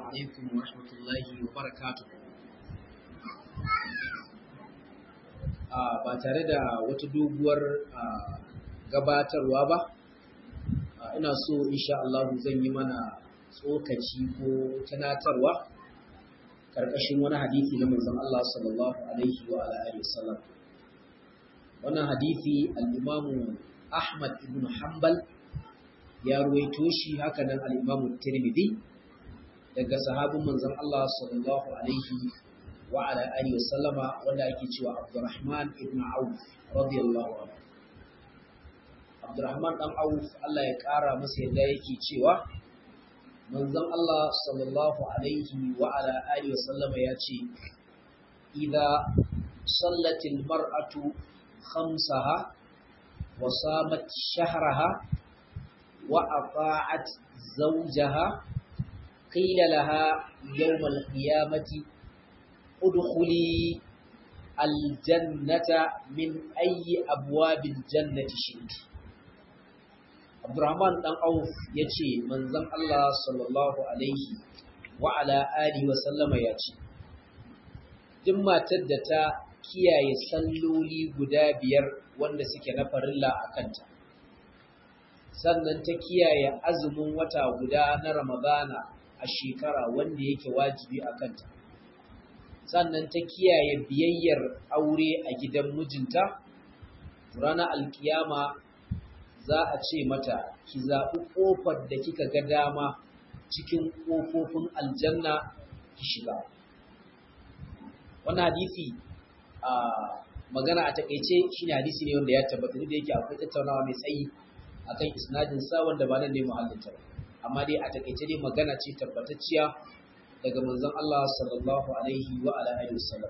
alaikum wa rahmatullahi wa barakatuh. Ba tare da wata doguwar gabatarwa ba, ina so insha Allah zan yi mana tsokaci ko tunatarwa karkashin wani hadisi na manzon Allah sallallahu alaihi wa alihi wasallam. Wannan hadisi al-Imam Ahmad ibn Hanbal ya ruwaito shi haka nan al-Imam Tirmidhi daga sahabin manzon Allah sallallahu alaihi wa ala alihi wa sallama wanda ake cewa Abdurrahman ibn Auf radiyallahu anhu Abdurrahman dan Auf Allah ya kara masa yadda yake cewa manzon Allah sallallahu alaihi wa ala alihi wa sallama ya ce idza sallatil mar'atu khamsaha wa samat shahraha wa ata'at zawjaha قيل لها يوم القيامة ادخلي الجنة من أي أبواب الجنة شئت عبد الرحمن بن عوف يجي من زم الله صلى الله عليه وعلى آله وسلم يجي duk matar da ta kiyaye salloli guda biyar wanda suke na farilla a kanta sannan ta kiyaye azumin wata guda na ramadana a shekara wanda yake wajibi a kanta sannan ta kiyaye biyayyar aure a gidan mijinta ranar alkiyama za a ce mata ki zaɓi ƙofar da kika ga dama cikin ƙofofin aljanna ki shiga wannan hadisi a magana a takaice shine hadisi ne wanda ya tabbata da yake akwai tattaunawa mai tsayi akan isnadin sa wanda ba nan ne muhallin ta ba amma dai a takaice dai magana ce tabbatacciya daga manzon Allah sallallahu alaihi wa ala alihi wasallam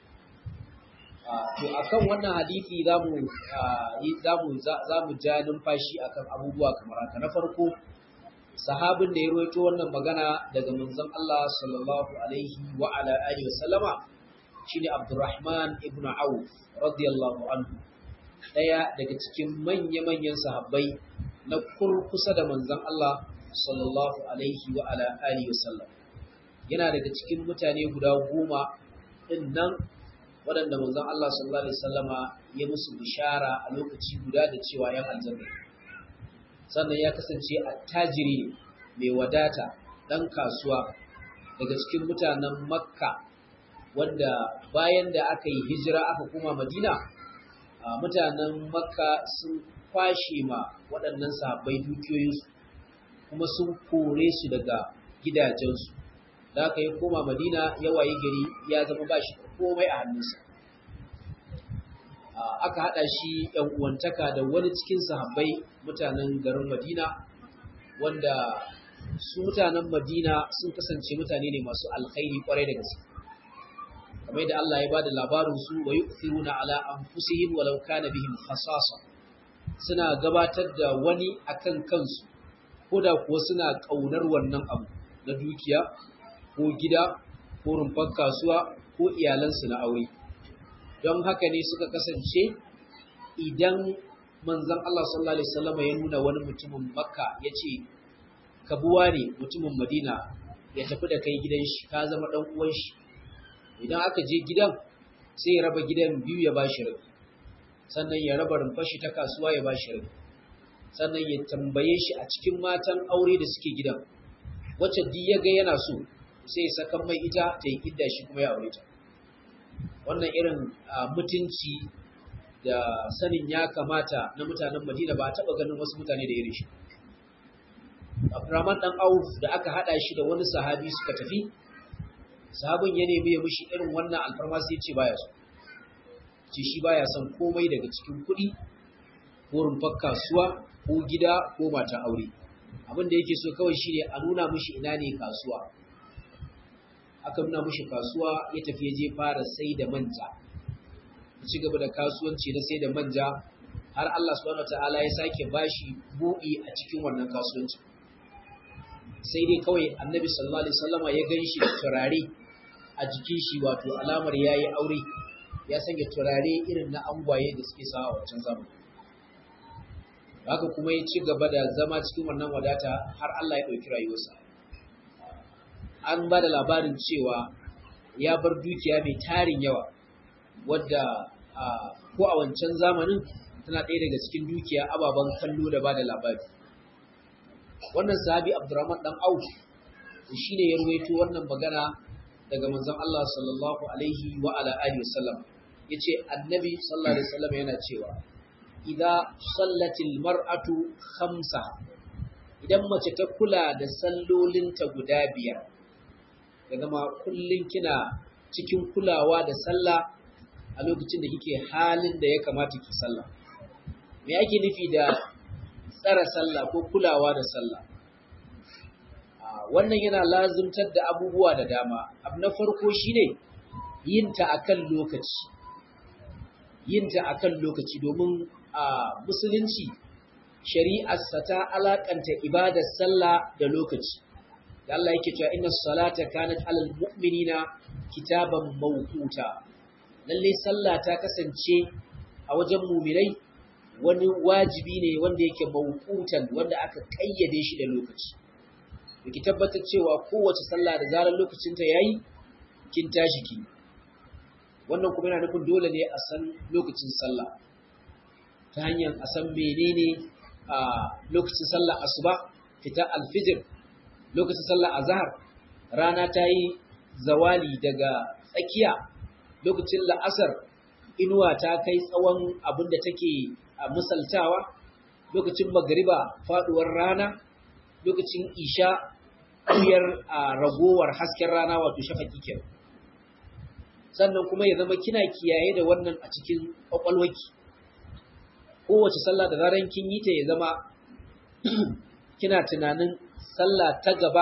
to akan wannan hadisi zamu zamu zamu ja numfashi akan abubuwa kamar haka na farko sahabin da ya rawaito wannan magana daga manzon Allah sallallahu alaihi wa ala alihi wasallama shine Abdurrahman ibn Auf radiyallahu anhu daya daga cikin manya-manyan sahabbai na kurkusa da manzon Allah sallallahu alaihi wa ala alihi wasallam yana daga cikin mutane guda goma din nan waɗanda manzon Allah sallallahu alaihi wasallama ya musu bishara a lokaci guda da cewa yan aljanna sannan ya kasance attajiri mai wadata dan kasuwa daga cikin mutanen makka wanda bayan da aka yi hijira aka koma madina mutanen makka sun kwashe ma waɗannan sahabbai dukiyoyinsu kuma sun kore su daga gidajensu da aka yi koma madina ya waye gari ya zama ba shi komai a hannunsa aka haɗa shi ‘yan uwantaka da wani cikin sahabbai mutanen garin madina wanda su mutanen madina sun kasance mutane ne masu alkhairi kwarai da gaske kamar da Allah ya ba da labarinsu wa yi ala anfusihim walau kana bihim khasasa suna gabatar da wani akan kansu ko da kuwa suna ƙaunar wannan abu na dukiya ko gida ko rumfar kasuwa ko iyalansu na aure don haka ne suka kasance idan manzon Allah sallallahu alaihi wasallam ya nuna wani mutumin makka ya ce ka buwa ne mutumin madina ya tafi da kai gidan shi ka zama dan uwan shi idan aka je gidan sai ya raba gidan biyu ya bashi rabi sannan ya raba rumfar shi ta kasuwa ya bashi rabi sannan ya tambaye shi a cikin matan aure da suke gidan wacce duk ya ga yana so sai ya saka mai ita ta yi idda shi kuma ya aure ta wannan irin mutunci da sanin ya kamata na mutanen Madina ba a taba ganin wasu mutane da irin shi Abdurrahman dan Auf da aka hada shi da wani sahabi suka tafi sahabin ya nemi ya mishi irin wannan alfarma sai ya ce baya so ce shi baya son komai daga cikin kuɗi ko rumfar kasuwa ko gida ko mata aure abin da yake so kawai shine a nuna mishi ina ne kasuwa aka nuna mishi kasuwa ya tafi ya je fara sai da manja ya ci gaba da kasuwanci na sai da manja har Allah subhanahu wataala ya sake bashi buɗi a cikin wannan kasuwanci sai dai kawai annabi sallallahu alaihi wasallama ya gan shi da turare a jikin shi wato alamar yayi aure ya sanya turare irin na angwaye da suke sawa a wancan zamani haka kuma ya ci gaba da zama cikin wannan wadata har Allah ya ɗauki rayuwarsa an ba da labarin cewa ya bar dukiya mai tarin yawa wadda ko a wancan zamanin tana ɗaya daga cikin dukiya ababen kallo da ba da labari wannan sahabi abdurrahman dan auf shi ne ya ruwaito wannan magana daga manzon Allah sallallahu alaihi wa ala alihi wasallam yace annabi sallallahu alaihi wasallam yana cewa idza sallatil mar'atu khamsa idan mace ta kula da sallolinta guda biyar ya zama kullun kina cikin kulawa da sallah a lokacin da kike halin da ya kamata ki sallah me ake nufi da tsara sallah ko kulawa da sallah wannan yana lazumtar da abubuwa da dama abu na farko shine yinta akan lokaci yinta akan lokaci domin a musulunci shari'arsa ta alakanta ibadar sallah da lokaci da Allah yake cewa inna salata kanat alal mu'minina kitaban mawquta lalle sallah ta kasance a wajen mu'minai wani wajibi ne wanda yake mawqutan wanda aka kayyade shi da lokaci ki tabbatar cewa kowace sallah da zarar lokacinta yayi kin tashi ki wannan kuma yana nufin dole ne a san lokacin sallah ta hanyar a san menene a lokacin sallah asuba fita alfijir lokacin sallah azhar rana ta yi zawali daga tsakiya lokacin la'asar inuwa ta kai tsawon abin da take misaltawa lokacin magariba faduwar rana lokacin isha ƙuyar a ragowar hasken rana wato shafaki kenan sannan kuma ya zama kina kiyaye da wannan a cikin ƙwaƙwalwaki kowace sallah da zaran kin yi ta ya zama kina tunanin sallah ta gaba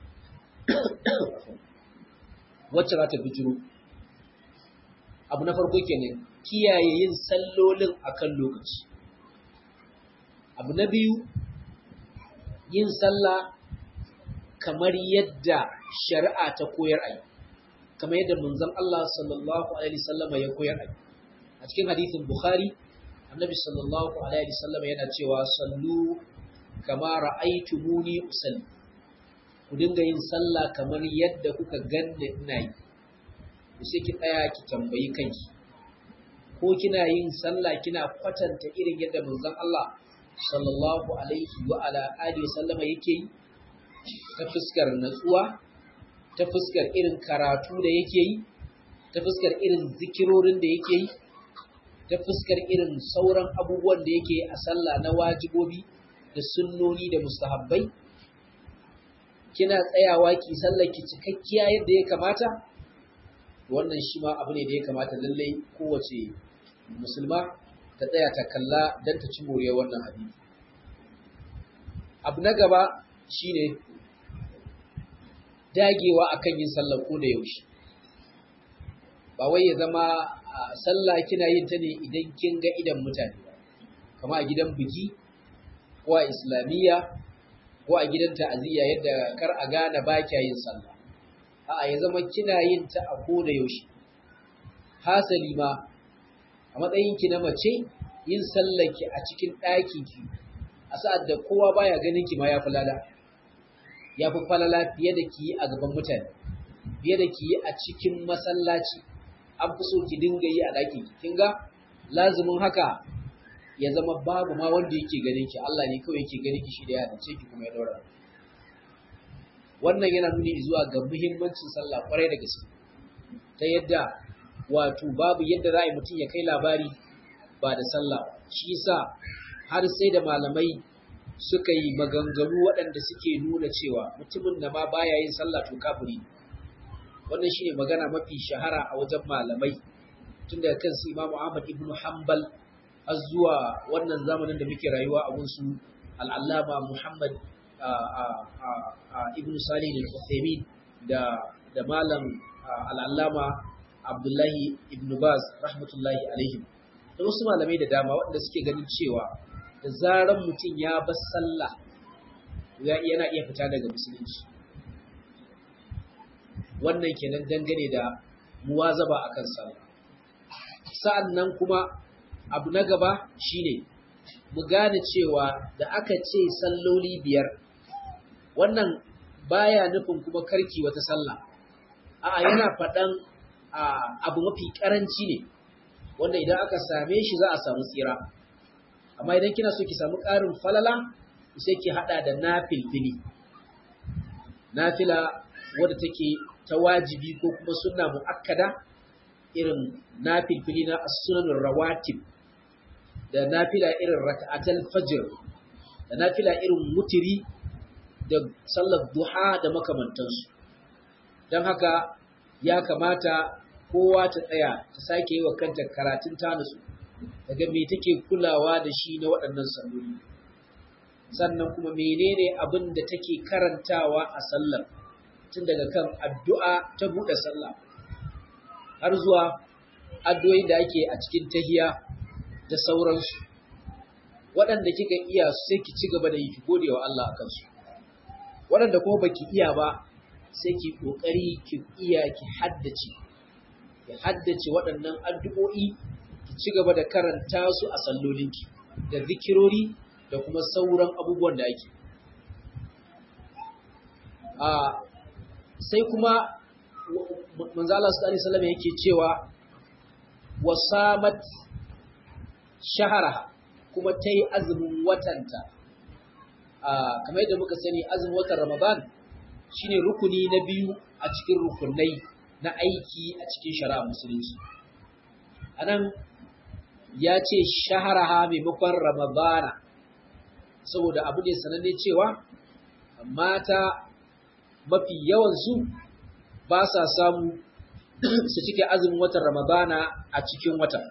wacce za ta bijiro abu na farko kenan kiyaye yin sallolin akan lokaci abu na biyu yin sallah kamar yadda shari'a ta koyar a yi kamar yadda manzon Allah sallallahu alaihi wasallama ya koyar a yi a cikin hadithin Bukhari annabi sallallahu alaihi wasallama yana cewa sallu kama ra'aytumuni usalli ku dinga yin sallah kamar yadda kuka ganni ina yi ku sai ki tsaya ki tambayi kanki ko kina yin sallah kina kwatanta irin yadda manzon Allah sallallahu alaihi wa ala alihi sallama yake yi ta fuskar natsuwa ta fuskar irin karatu da yake yi ta fuskar irin zikirorin da yake yi ta fuskar irin sauran abubuwan da yake a sallah na wajibobi da sunnoni da mustahabbai kina tsayawa ki sallar ki cikakkiya yadda ya kamata wannan shi ma abu ne da ya kamata lallai kowace musulma ta tsaya ta kalla don ta ci moriyar wannan hadisi abu na gaba shine dagewa akan yin sallah ko da yaushe ba wai ya zama sallah kina yin ta ne idan kin ga idan mutane kama a gidan biki ko a islamiyya ko a gidan ta'aziyya yadda kar a gane ba kya yin sallah a'a ya zama kina yin ta a ko da yaushe hasali ma a matsayin ki na mace yin sallaki a cikin ɗakin ki a sa'ad da kowa baya ganin ki ma ya falala ya fi falala fiye da ki yi a gaban mutane fiye da ki yi a cikin masallaci an fi so ki dinga yi a ɗakin ki kin ga lazumin haka ya zama babu ma wanda yake ganin ki Allah ne kawai yake ganin ki shi da ya dace ki kuma ya daura wannan yana nuni zuwa ga muhimmancin sallah kwarai da gaske ta yadda wato babu yadda za a yi mutum ya kai labari ba da sallah shi yasa har sai da malamai suka yi maganganu waɗanda suke nuna cewa mutumin da ma baya yin sallah to kafiri wannan shine magana mafi shahara a wajen malamai tun daga kan su Imam Ahmad ibn Hanbal har zuwa wannan zamanin da muke rayuwa a gunsu al'allama Muhammad ibn Salih al-Uthaymeen da da malam al'allama Abdullahi ibn Baz rahmatullahi alaihim da wasu malamai da dama waɗanda suke ganin cewa da zaran mutum ya bar sallah yana iya fita daga musulunci wannan kenan dangane da muwazaba akan sallah sa'an nan kuma abu na gaba shine mu gane cewa da aka ce salloli biyar wannan baya nufin kuma karki wata sallah a'a yana faɗan abu mafi karanci ne wanda idan aka same shi za a samu tsira amma idan kina so ki samu ƙarin falala sai ki hada da nafilfili nafila wadda take ta wajibi ko kuma sunna muakkada irin nafilfili na as-sunanur rawatib da nafila irin rak'atul fajr da nafila irin mutiri da sallar duha da makamantansu don haka ya kamata kowa ta tsaya ta sake yi wa kanta karatun tanusu daga me take kulawa da shi na waɗannan salloli sannan kuma menene abin da take karantawa a sallar tun daga kan addu'a ta buɗe sallah har zuwa addu'o'i da ake a cikin tahiya da sauransu waɗanda kika iya sai ki ci gaba da yi ki gode wa Allah a kansu waɗanda kuma baki iya ba sai ki ƙoƙari ki iya ki haddace ki haddace waɗannan addu'o'i ki ci gaba da karanta su a sallolinki da zikirori da kuma sauran abubuwan da ake a sai kuma manzo Allah sallallahu alaihi wasallam yake cewa wasamat shahara kuma ta yi azumin watanta kamar yadda muka sani azumin watan ramadan shine rukuni na biyu a cikin rukunai na aiki a cikin shari'a musulunci anan ya ce shaharaha maimakon ramadana saboda abu ne sananne cewa mata mafi yawansu ba sa samu su cike azumin watan ramadana a cikin watan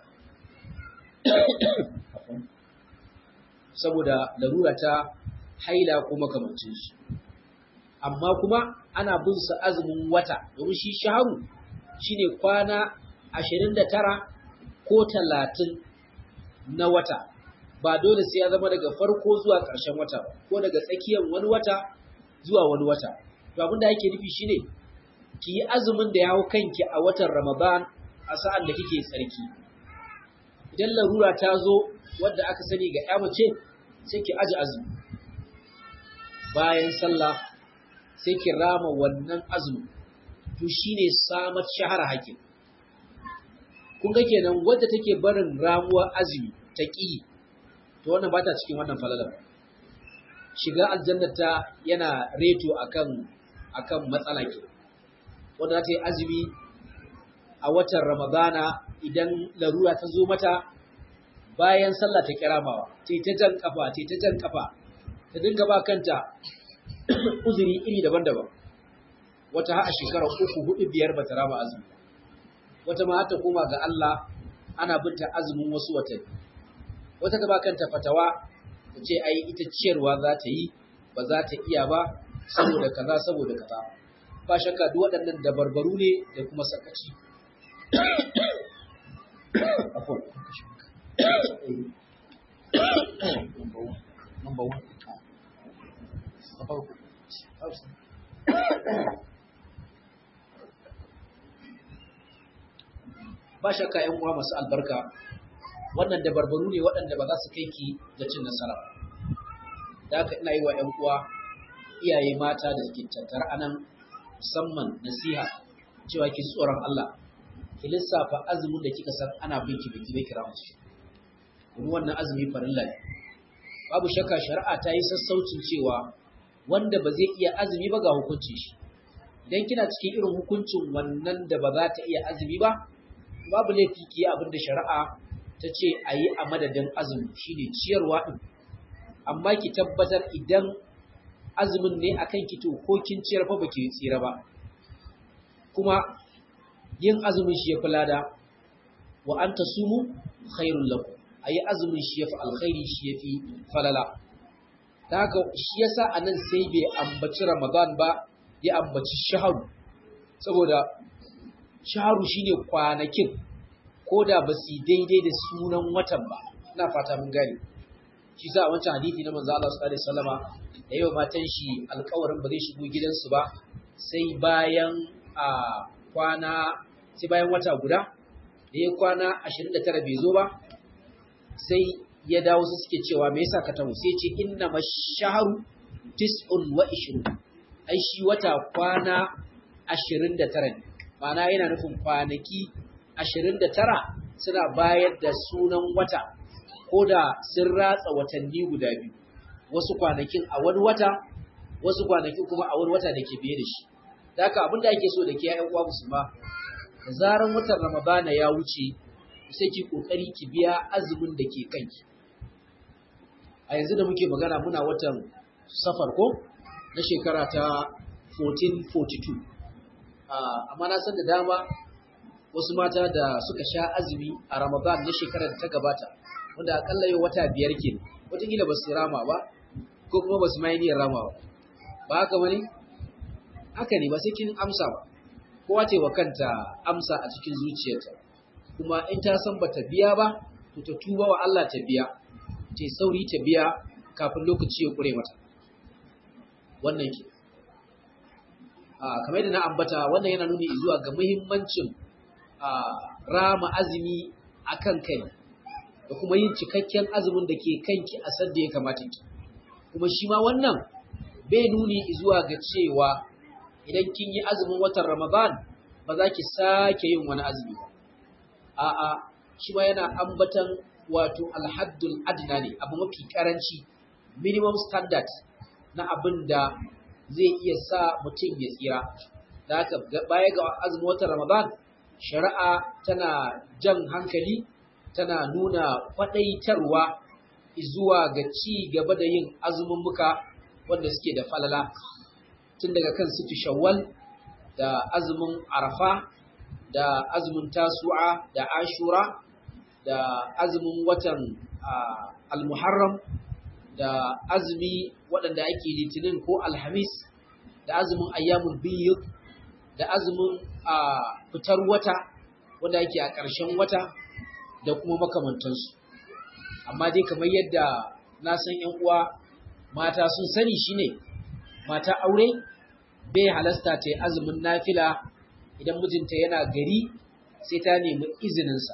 saboda larura ta haila ko makamancin shi amma kuma ana bin su azumin wata domin shi shaharu shine kwana 29 ko 30 na wata ba dole sai ya zama daga farko zuwa ƙarshen wata ba ko daga tsakiyar wani wata zuwa wani wata to abin da yake nufi shine ki yi azumin da ya hau kanki a watan Ramadan a sa'an da kike tsarki idan larura ta zo wadda aka sani ga ya mace sai ki aji azumi bayan sallah sai ki rama wannan azumi to shine samat shahara hakin kun ga kenan wadda take barin ramuwar azumi ta ƙi to wannan ba ta cikin wannan falalar shiga aljannata yana reto akan akan matsala ke wanda za ta yi azumi a watan ramadana idan larura ta zo mata bayan sallah ta kiramawa ta ta jan kafa ta ta jan kafa ta dinga ba kanta uzuri iri daban-daban wata ha a shekara uku hudu biyar bata rama azumi wata ma ta koma ga Allah ana binta azumin wasu watanni wata ta ba kanta fatawa ta ce ai ita ciyarwa za ta yi ba za ta iya ba saboda kaza saboda kaza ba shakka duk waɗannan dabarbaru ne da kuma sakaci Number one. ba shakka ‘yan uwa masu albarka wannan dabarbaru ne waɗanda ba za su kai ki ga cin nasara da haka ina yi wa ‘yan uwa iyaye mata da suke tattara anan musamman nasiha cewa ki tsoron Allah ki lissafa azumin da kika san ana bin ki biki bai kira musu domin wannan azumi farilla ne babu shakka shari'a ta yi sassaucin cewa wanda ba zai iya azumi ba ga hukuncin shi idan kina cikin irin hukuncin wannan da ba za ta iya azumi ba babu laifi ki abin da shari'a ta ce a yi a madadin azumi shine ciyarwa din amma ki tabbatar idan azumin ne akan ki to ko kin ciyar fa baki tsira ba kuma yin azumin shi yafi lada wa anta sumu khairul lakum ayi azumin shi yafi alkhairi shi yafi falala da haka shi yasa anan sai bai ambaci ramadan ba ya ambaci shaharu saboda shaharu shine kwanakin ko da ba su daidai da sunan watan ba ina fata mun gane shi sa wancan hadisi na manzo Allah sallallahu alaihi wasallama da yau matan shi alƙawarin ba zai shigo gidansu ba sai bayan a kwana sai bayan wata guda da ya kwana 29 bai zo ba sai ya dawo su suke cewa me yasa ka taho sai ce inna mashaharu tis'un wa ishru ai shi wata kwana 29 ne ma'ana yana nufin kwanaki 29 suna bayar da sunan wata ko da sun ratsa watanni guda biyu wasu kwanakin a wani wata wasu kwanakin kuma a wani wata da ke biye da shi da haka abinda ake so da ke ya'yan uwa musulma da zaran watan ramadana ya wuce sai ki kokari ki biya azumin da ke kanki a yanzu da muke magana muna watan safar ko na shekara ta 1442 amma na san da dama wasu mata da suka sha azumi a ramadan na shekarar da ta gabata wanda akalla yau wata biyar ke wataƙila ba su rama ba ko kuma ba su mai niyyar rama ba ba haka wani haka ne ba sai kin amsa ba kowa ce wa kanta amsa a cikin zuciyarta kuma in ta san bata biya ba to ta tuba wa Allah ta biya ta sauri ta biya kafin lokaci ya kure mata wannan ke a kamar yadda na ambata wannan yana nuni zuwa ga muhimmancin rama azumi akan kai da kuma yin cikakken azumin da ke kanki a sadda ya kamata ki kuma shi ma wannan bai nuni zuwa ga cewa idan kin yi azumin watan Ramadan ba za ki sake yin wani azumi ba. A'a, shi ma yana ambatan wato alhaddul adna ne, abu mafi karanci, minimum standard na abin da zai iya sa mutum ya tsira. Da haka baya ga azumin watan Ramadan, shari'a tana jan hankali, tana nuna kwaɗaitarwa zuwa ga ci gaba da yin azumin muka wanda suke da falala. tun daga kan situ shawwal da azumin arafa da azumin tasu'a da ashura da azumin watan almuharram da azumi waɗanda ake litinin ko alhamis da azumin ayyamun biyu da azumin fitar wata wanda ake a ƙarshen wata da kuma makamantansu amma dai kamar yadda na san 'yan uwa mata sun sani shine mata aure bai halasta ta yi azumin nafila idan mijinta yana gari sai ta nemi izininsa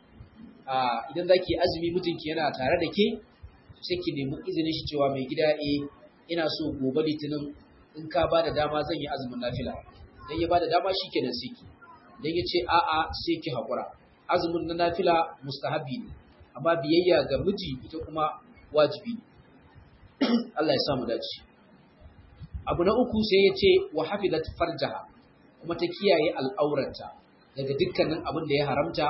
idan za ki azumi mijinki yana tare da ke sai ki nemi izinin shi cewa mai gida e ina so gobe litinin in ka ba da dama zan yi azumin nafila dan ya ba da dama shi kenan sai ki dan ya ce a'a sai ki haƙura azumin na nafila mustahabi ne amma biyayya ga miji ita kuma wajibi ne Allah ya sa mu dace abu na uku sai ya ce wa hafizat farjaha kuma ta kiyaye al'aurarta daga dukkanin abin da ya haramta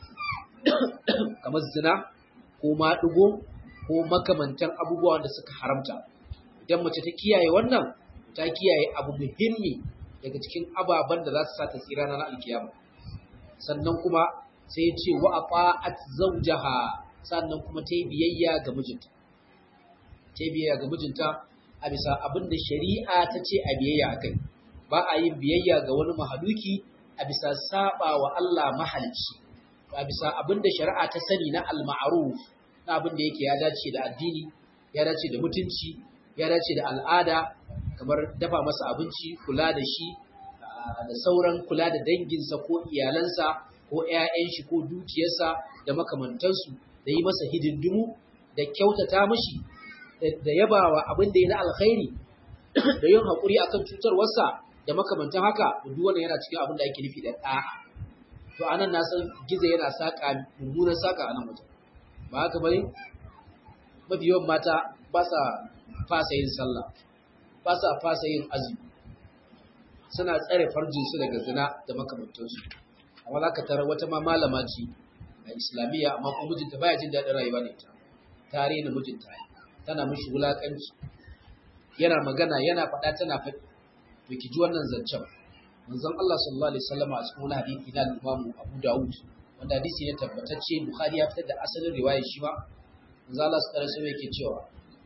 kamar zina ko maɗigo ko makamantan abubuwan da suka haramta idan mace ta kiyaye wannan ta kiyaye abu muhimmi daga cikin ababen da za su sa ta tsira na alkiyama sannan kuma sai ya ce wa aqa'at zawjaha sannan kuma ta yi biyayya ga mijinta ta yi biyayya ga mijinta a bisa abin da shari'a ta ce a biyayya akai ba a yin biyayya ga wani mahaluki a bisa saba wa Allah mahalicci a bisa abin da shari'a ta sani na al-ma'ruf na abin da yake ya dace da addini ya dace da mutunci ya dace da al'ada kamar dafa masa abinci kula da shi da sauran kula da danginsa ko iyalansa ko 'ya'yan shi ko dukiyarsa da makamantansu da yi masa hidindimu da kyautata mashi da yabawa abin da ya na alkhairi da yin haƙuri akan cutarwarsa da makamantan haka duk wannan yana cikin abin da ake nufi da ɗa'a to anan na san gizo yana saka mummunan saka a nan wajen ba haka bane mafi yawan mata ba sa fasa yin sallah ba sa fasa yin azumi suna tsare farjinsu daga zina da makamantansu amma za ka tara wata ma malama ce a islamiyya amma kuma mijinta baya jin daɗin rayuwa ne ta tare da mijinta tana mishi wulaƙanci yana magana yana faɗa tana faɗi to ki ji wannan zancen manzon Allah sallallahu alaihi wasallam a cikin wani hadisi na Imam Abu Dawud wanda hadisi ne tabbatacce Bukhari ya fitar da asalin riwayar shi ba manzon Allah sallallahu alaihi yake cewa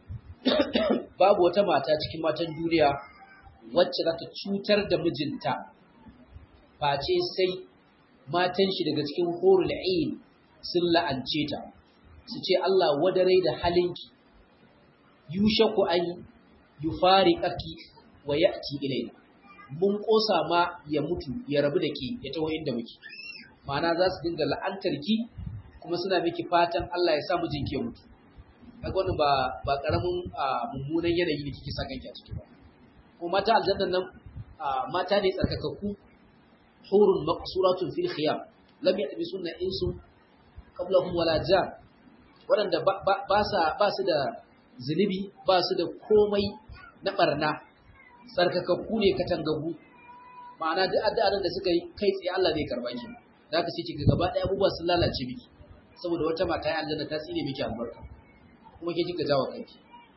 babu wata mata cikin matan duniya wacce za ta cutar da mijinta face sai matan shi daga cikin horul ain sun la'ance ta su ce Allah wadare da halinki yushaku an yufariqaki wa ya'ti ilayna mun kosa ma ya mutu ya rabu da ke ya taho inda muke ma'ana za su dinga la'antar ki kuma suna miki fatan Allah ya sa mijinki ya mutu kaga wannan ba ba karamin mummunan yanayi ne kike sa kanki a ciki ba ko mata aljannan nan mata ne tsarkakakku hurun maqsuratun fil khiyam lam yatbi sunna insu qablahum wala jan wadanda ba sa ba su da zunubi ba su da komai na barna tsarkakakku ne katangagu ma'ana duk addu'an da suka yi kai tsaye Allah zai karba ki da haka sai kiga gaba ɗaya abubuwa sun lalace miki saboda wata mata ya aljanna ta tsine miki albarka kuma ke kika jawo kanki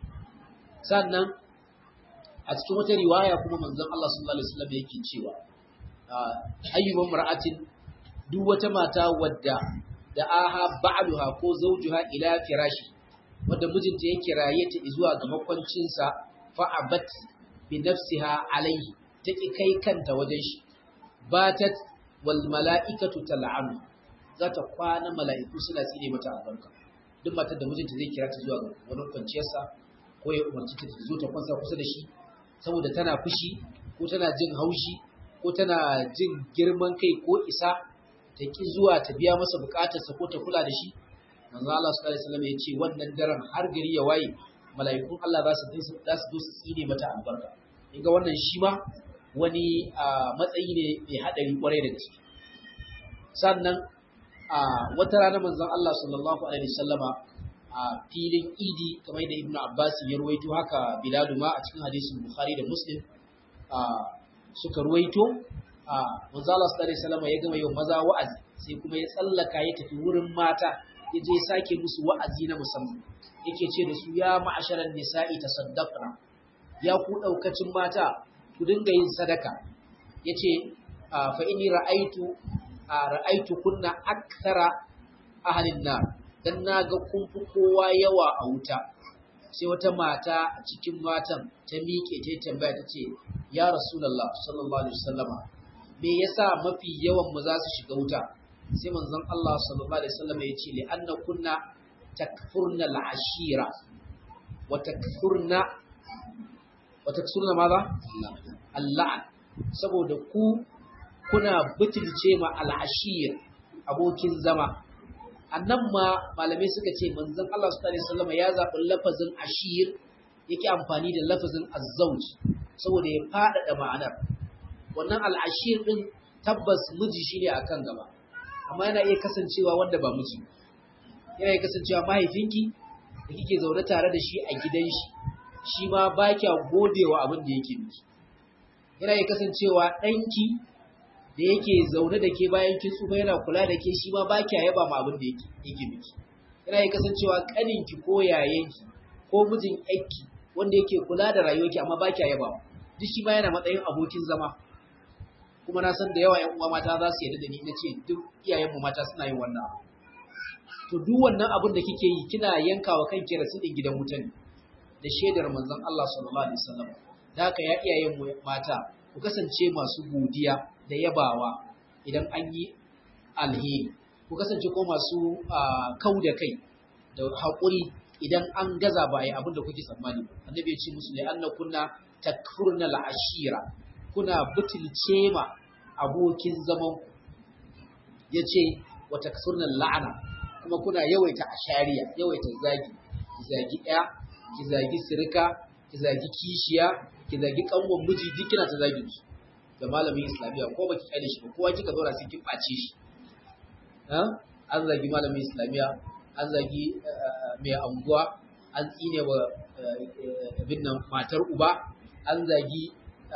sannan a cikin wata riwaya kuma manzon Allah sallallahu alaihi wasallam yake cewa ayyuban mar'atin duk wata mata wadda da aha ba'luha ko zawjuha ila firashi wadda mijinta ya kiraye ta zuwa ga makwancinsa fa'abat bi nafsiha alaihi take kai kanta wajen shi batat wal mala'ikatu tal'anu za ta kwana mala'iku suna tsine mata albarka duk matar da mijinta zai kira ta zuwa ga wani kwanciyarsa ko ya umarci ta zo ta kwansa kusa da shi saboda tana fushi ko tana jin haushi ko tana jin girman kai ko isa ta ki zuwa ta biya masa bukatarsa ko ta kula da shi manzo Allah sallallahu alaihi wasallam ya ce wannan daren har gari ya waye mala'ikun Allah za su za su su tsine mata albarka ga wannan shi ma wani matsayi ne mai hadari kwarai da gaske sannan a wata rana manzon Allah sallallahu alaihi wasallama a filin idi kamar da ibnu abbas ya ruwaito haka bilal ma a cikin hadisin bukhari da muslim a suka ruwaito a manzo Allah sallallahu alaihi wasallama ya gama yau maza wa'azi sai kuma ya tsallaka ya tafi wurin mata ya je sake musu wa'azi na musamman yake ce da su ya ma'asharan nisa'i tasaddaqna ya ku daukacin mata ku dinga yin sadaka yace fa inni ra'aitu ra'aitu kunna akthara ahlin nar dan naga kun fi kowa yawa a wuta sai wata mata a cikin matan ta miƙe ta tambaya ta ce ya rasulullah sallallahu alaihi wasallama me yasa mafi yawan mu za su shiga wuta sai manzon Allah sallallahu alaihi wasallama ya ce li anna kunna takfurna al'ashira wa takfurna wa takfurna maza Allah saboda ku kuna butulce ma al'ashir abokin zama annan ma malamai suka ce manzon Allah sallallahu alaihi wasallam ya zaɓi lafazin ashir yake amfani da lafazin azzauj saboda ya faɗaɗa ma'anar wannan al'ashir din tabbas miji shine akan gaba amma yana iya kasancewa wanda ba miji yana iya kasancewa mahaifinki da kike zaune tare da shi a gidan shi shi ma ba kya godewa abin da yake miki yana iya kasancewa ɗanki da yake zaune da ke bayan kin tsufa yana kula da ke shi ma ba kya yaba ma abin da yake yake miki yana iya kasancewa kaninki ko yayanki ko mijin aiki wanda yake kula da rayuwarki amma ba kya yaba duk shi ma yana matsayin abokin zama kuma na san da yawa ƴan uwa mata za su yarda da ni na ce duk iyayenmu mata suna yin wannan abu to duk wannan abin da kike yi kina yankawa kanki rasidin gidan wuta ne da shaidar manzon Allah sallallahu alaihi wasallam da haka ya iyayenmu mata ku kasance masu godiya da yabawa idan an yi alheri ku kasance ko masu kau da kai da haƙuri idan an gaza ba a yi abin da kuke tsammani annabi ya ce musu ne an kunna takfurna al'ashira kuna butulce ma abokin zaman ya ce wa takfurna la'ana kuma kuna yawaita ashariya yawaita zagi ki zagi ɗaya ki zagi sirika ki zagi kishiya ki zagi kanwan miji duk kina ta zagi su da malamin islamiyya ko baki kyale shi ba kowa kika zauna sai kin ɓace shi an zagi malamin islamiyya an zagi mai anguwa an tsine wa abin nan matar uba an zagi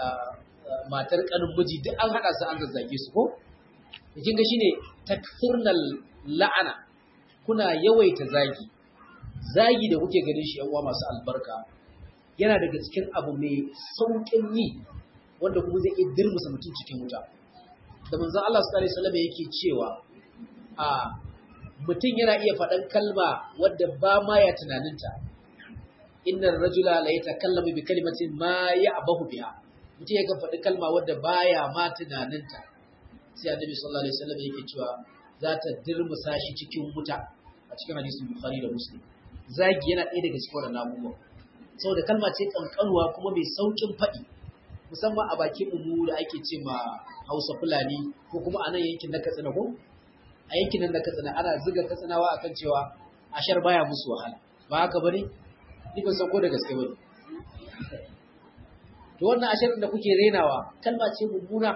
matar kanin miji duk an haɗa su an zazzage su ko kin ga shine takfurnal la'ana kuna yawaita zagi zagi da kuke ganin shi yan uwa masu albarka yana daga cikin abu mai sauƙin yi wanda kuma zai iya dirmusa mutum cikin wuta da manzon Allah sallallahu alaihi wasallam yake cewa a mutum yana iya faɗan kalma wadda ba ma ya tunaninta innar rajula la yatakallamu bi kalimatin ma ya'bahu biha mutum ya faɗi kalma wadda baya ma tunaninta sai annabi sallallahu alaihi wasallam yake cewa za ta dirmusa shi cikin wuta a cikin hadisin bukhari da muslim zagi yana ɗaya daga cikin wannan abubuwan saboda kalma ce kankanuwa kuma mai saukin faɗi musamman a bakin mu da ake ce ma Hausa Fulani ko kuma a nan yankin na Katsina ko a yankin nan na Katsina ana ziga Katsinawa akan cewa ashar baya musu wahala ba haka bane ni ban san ko da gaske bane to wannan ashirin da kuke renawa kalma ce mummuna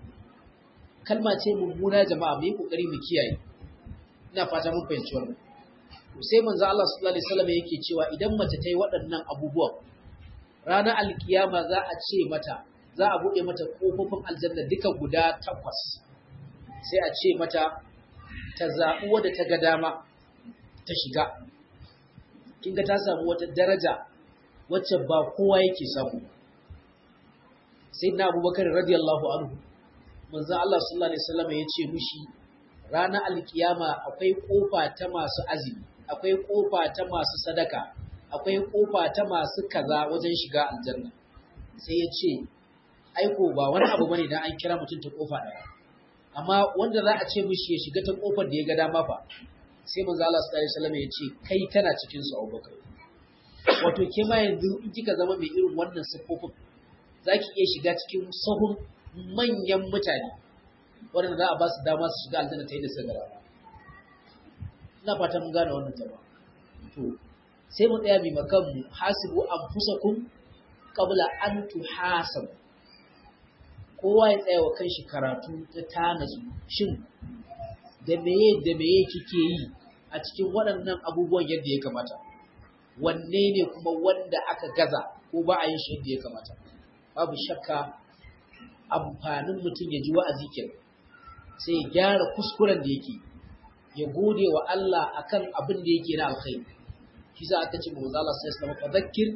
kalma ce mummuna jama'a mu yi kokari mu kiyaye ina fata mun fahimci wannan to sai manzo Allah sallallahu alaihi wasallam yake cewa idan mace ta yi waɗannan abubuwan ranar alkiyama za a ce mata za a buɗe mata ƙofofin aljanna duka guda takwas sai a ce mata ta zaɓi wadda ta ga dama ta shiga kin ga ta samu wata daraja wacce ba kowa yake samu sai na abubakar radiyallahu anhu manzo Allah sallallahu alaihi wasallam ya ce mushi ranar alkiyama akwai kofa ta masu azumi akwai kofa ta masu sadaka akwai kofa ta masu kaza wajen shiga aljanna sai ya ce aiko ba wani abu bane dan an kira mutum ta kofa daya amma wanda za a ce mishi ya shiga ta kofar da ya ga dama fa sai manzo Allah sallallahu alaihi wasallam ya ce kai kana cikin su Abubakar wato ke ma yanzu in kika zama mai irin wannan siffofin zaki iya shiga cikin sahun manyan mutane wanda za a ba su dama su shiga aljanna ta yi da sagara ina fata mun gane wannan jama'a to sai mu tsaya mai makan mu hasibu anfusakum qabla an tuhasabu kowa ya tsaya wa kanshi karatu ta tanazu shin da meye da meye kike yi a cikin waɗannan abubuwan yadda ya kamata wanne ne kuma wanda aka gaza ko ba a yin shi yadda ya kamata babu shakka amfanin mutum ya ji wa'azi kenan sai ya gyara kuskuren da yake ya gode wa Allah akan abin da yake na alkhairi shi za aka ce manzo Allah sai ya fa zakkir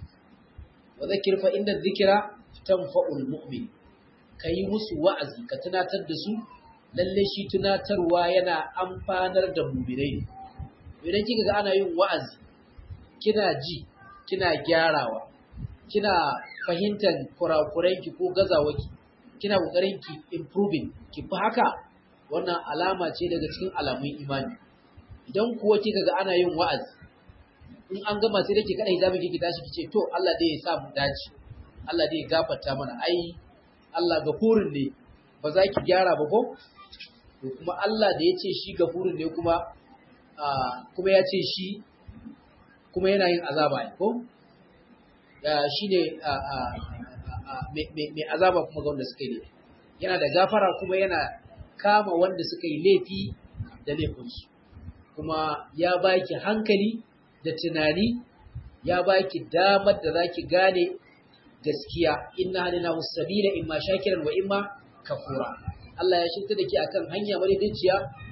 wa zakkir fa inda dhikra tanfa'ul mu'min kai musu wa'azi ka tunatar da su lalle shi tunatarwa yana amfanar da mu'minai idan kika ga ana yin wa'azi kina ji kina gyarawa kina fahimtar kurakuranki ko gazawaki kina kokarin ki improving ki fi haka wannan alama ce daga cikin alamun imani idan kuwa kika ga ana yin wa'azi in an gama sai dake kada hijabi kike tashi kice to Allah dai ya sa mu dace Allah dai ya gafarta mana ai Allah gafurin ne ba za ki gyara ba ko to kuma Allah da ya ce shi gafurin ne kuma kuma ya ce shi kuma yana yin azaba ne ko shi ne mai azaba kuma ga wanda suka yi laifi yana da gafara kuma yana kama wanda suka yi laifi da laifinsu kuma ya baki hankali da tunani ya baki damar da zaki gane gaskiya inna hadina musabila imma shakiran wa imma kafura Allah ya shirta da ke akan hanya madaidaiciya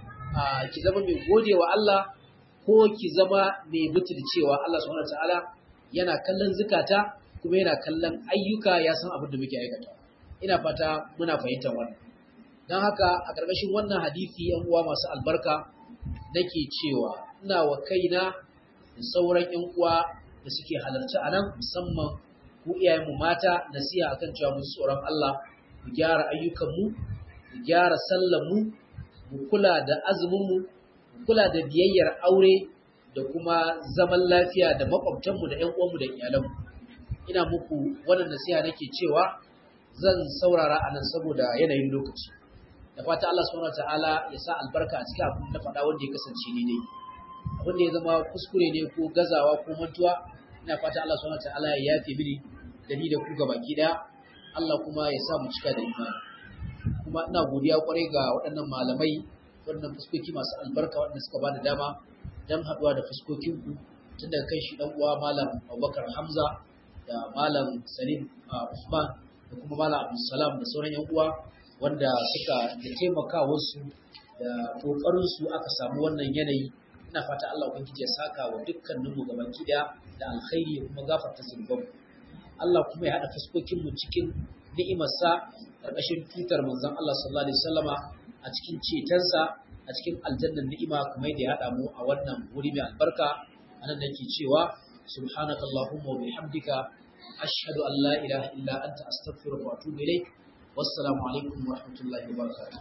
ki zama mai godewa Allah ko ki zama mai butulcewa Allah subhanahu wataala yana kallon zukata kuma yana kallon ayyuka ya san abin da muke aikata ina fata muna fahimtar wannan don haka a ƙarƙashin wannan hadisi yan uwa masu albarka nake cewa ina wa kaina da sauran yan uwa da suke halarci a nan musamman ku iyayenmu mata nasiha akan cewa mu tsoron Allah mu gyara ayyukanmu mu gyara sallanmu mu kula da azuminmu mu kula da biyayyar aure da kuma zaman lafiya da makwabtanmu da ƴan uwanmu da iyalanmu ina muku wannan nasiha nake cewa zan saurara anan saboda yanayin lokaci da fata Allah subhanahu wataala ya sa albarka a cikin abin da faɗa wanda ya kasance ni ne abin da ya zama kuskure ne ko gazawa ko mantuwa ina fata Allah subhanahu wataala ya yafe mini da ni da ku gabaki daya Allah kuma ya sa mu cika da imani kuma ina godiya kwarai ga waɗannan malamai waɗannan fuskoki masu albarka waɗanda suka bada dama don haɗuwa da fuskokinku tun daga kai shi ɗan uwa malam Abubakar Hamza da malam Salim Usman da kuma malam Abdulsalam da sauran yan uwa wanda suka da taimaka wasu da kokarin su aka samu wannan yanayi ina fata Allah ubangiji ya saka wa dukkanin mu gabaki daya da alkhairi ya kuma gafarta zunuban Allah kuma ya haɗa fuskokin mu cikin ni'imarsa ƙarƙashin tutar manzon Allah sallallahu alaihi wasallama a cikin cetonsa a cikin aljannan ni'ima kamar da ya haɗa mu a wannan wuri mai albarka anan nake cewa subhanaka allahumma wa bihamdika ashhadu an la ilaha illa anta astaghfiruka wa atubu ilaik wassalamu alaikum wa rahmatullahi wa barakatuh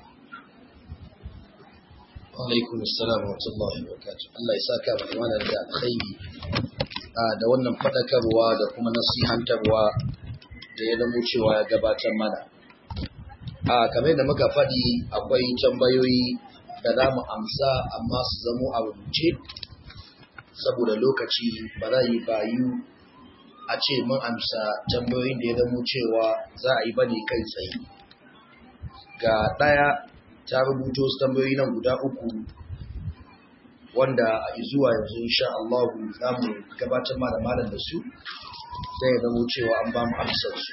wa alaikum assalam wa rahmatullahi wa barakatuh Allah ya saka mu wannan da alkhairi da wannan fadakarwa da kuma nasihantarwa da ya zamo cewa ya gabatar mana a kamar da muka faɗi akwai tambayoyi da za mu amsa amma su zamo a rubuce saboda lokaci ba za yi bayu a ce mun amsa tambayoyin da ya zamo cewa za a yi bane kai tsaye ga ɗaya ta rubuto su tambayoyi nan guda uku wanda a zuwa yanzu insha Allah za mu gabatar ma da malam da su zai ya zamo cewa an ba mu amsar su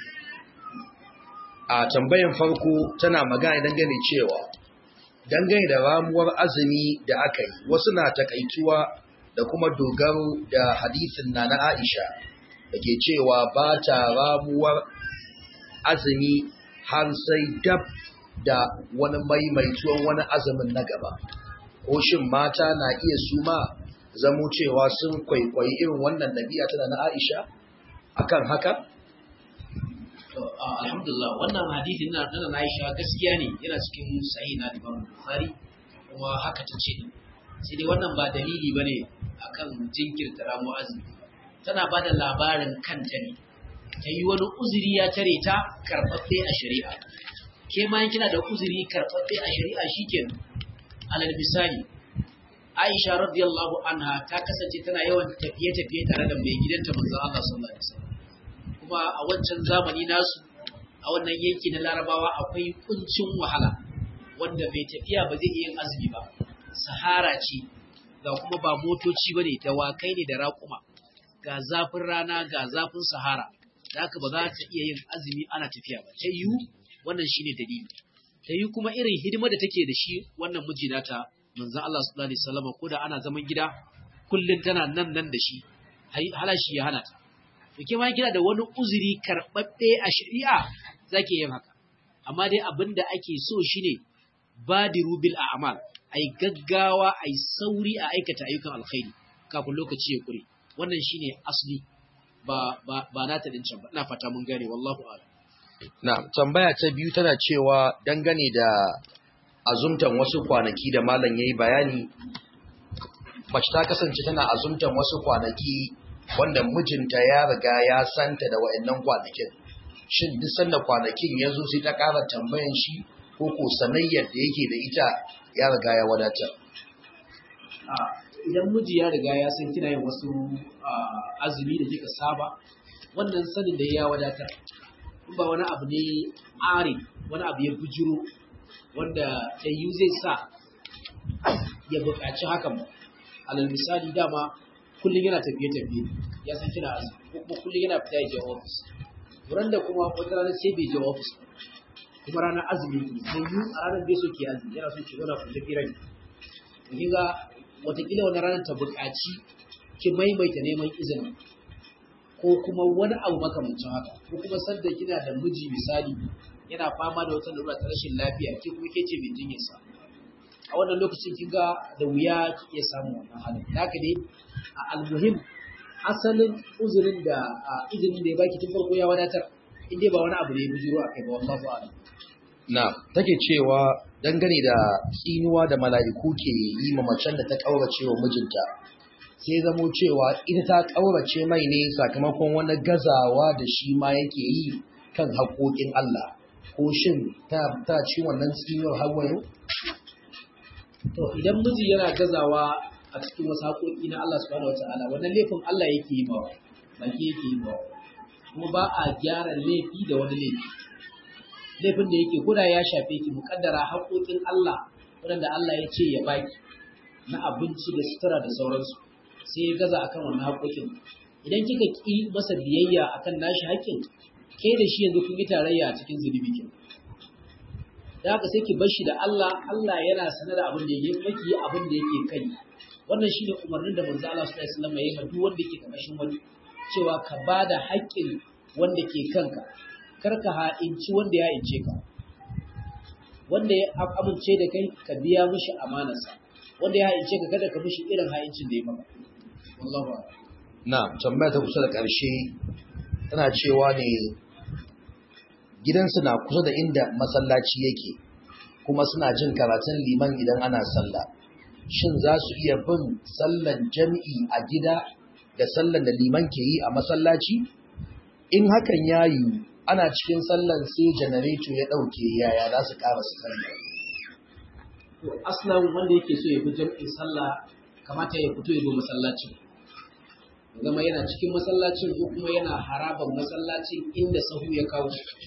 a tambayan farko tana magana dangane cewa dangane da ramuwar azumi da aka yi wasu na takaituwa da kuma dogaro da hadisin na na Aisha da ke cewa ba ta ramuwar azumi har sai dab da wani maimaituwan wani azumin na gaba ko shin mata na iya suma zamo cewa sun kwaikwayi irin wannan nabiya tana na Aisha akan haka alhamdulillah wannan hadisi na na Aisha gaskiya ne yana cikin sahih na Imam Bukhari kuma haka ta ce sai dai wannan ba dalili bane akan jinkirta ramu azumi tana bada labarin kanta ne ta yi wani uzuri ya tare ta karɓaɓɓe a shari'a ke ma kina da uzuri karɓaɓɓe a shari'a shikenan alal misali Aisha radiyallahu anha ta kasance tana yawan tafiye-tafiye tare da mai gidanta manzon Allah sallallahu alaihi wasallam kuma a wancan zamani nasu a wannan yanki na Larabawa akwai kuncin wahala wanda mai tafiya ba zai iya yin azumi ba sahara ce ga kuma ba motoci bane dawakai ne da raƙuma ga zafin rana ga zafin sahara da haka ba za ta iya yin azumi ana tafiya ba ta yiwu wannan shine dalili ta yi kuma irin hidima da take da shi wannan miji nata manzo Allah sallallahu alaihi wasallam ko da ana zaman gida kullun tana nan nan da shi halashi ya hana ta to ke ma kina da wani uzuri karbabbe a shari'a zaki yin haka amma dai abinda ake so shine badiru bil a'mal ai gaggawa ai sauri a aikata ayyukan alkhairi kafin lokaci ya kure wannan shine asli ba ba ba na ta dincan ba ina fata mun gane wallahu a'lam Na tambaya ta biyu tana cewa dangane da azumtan wasu kwanaki da malam yayi bayani mace ta kasance tana azumtan wasu kwanaki wanda mijinta ya riga ya santa da wayannan kwanakin shin duk sanda kwanakin ya zo sai ta ƙara tambayan shi ko ko sanayyar da yake da ita ya riga ya wadatar idan miji ya riga ya san kina yin wasu azumi da kika saba wannan sanin da ya wadatar ba wani abu ne ari wani abu ya bujiro wanda tayu zai sa ya buƙaci hakan ba alal misali dama kullum yana tafiye-tafiye ya san kina azumi ko kuma kullum yana fita ya je ofis wurin da kuma wata rana sai bai je ofis kuma ranar azumi ne sai yi a ranar bai so ke azumi yana so ki zauna ku tafi rai kin ga watakila wani ranar ta buƙaci ki maimaita neman izini ko kuma wani abu makamancin haka ko kuma sanda kina da miji misali yana fama da wata lura ta rashin lafiya ke kuma ke ce mai jinyarsa a wannan lokacin kin ga da wuya ki iya samun wannan halin da haka dai a almuhim asalin uzurin da izinin da ya baki tun farko ya wadatar in dai ba wani abu ne ya bujiro a kai ba wallahu a'lam na take cewa dangane da tsinuwa da mala'iku ke yi ma macen da ta kaurace wa mijinta sai zamo cewa ita ta ƙaurace mai ne sakamakon wani gazawa da shi ma yake yi kan haƙoƙin Allah ko shin ta ci wannan tsinuwar hawa yau? To idan miji yana gazawa a cikin wasu haƙoƙi na Allah subhanahu wa ta'ala wannan laifin Allah yake yi mawa ba ke yake yi mawa kuma ba a gyara laifi da wani laifi laifin da yake koda ya shafe ki muƙaddara haƙoƙin Allah waɗanda Allah ya ce ya baki na abinci da sutura da sauransu sai ya gaza akan wannan haƙoƙin idan kika ƙi masa biyayya akan nashi haƙƙin ke da shi yanzu kun yi tarayya a cikin zunubi kin da haka sai ki bar shi da Allah Allah yana sanar da abin da yake maki yi abin da yake kai wannan shine umarnin da manzo Allah sallallahu alaihi wasallam ya yi ma duk wanda yake karkashin wani cewa ka bada haƙƙin wanda ke kanka kar ka ha'inci wanda ya ince ka wanda ya amince da kai ka biya mishi amanarsa wanda ya ha'ince ka kada ka mishi irin ha'incin da ya maka wallahu a'lam na tambaya ta kusa da ƙarshe tana cewa ne gidansu na kusa da inda masallaci yake kuma suna jin karatun liman idan ana sallah shin za su iya bin sallan jami'i a gida da sallan da liman ke yi a masallaci in hakan ya yi ana cikin sallan sai janareto ya ɗauke yaya za su ƙara su sallah to aslan wanda yake so ya bi jam'in sallah kamata ya fito ya zo masallaci zama yana cikin masallacin ko kuma yana haraban masallacin inda sahu ya kawo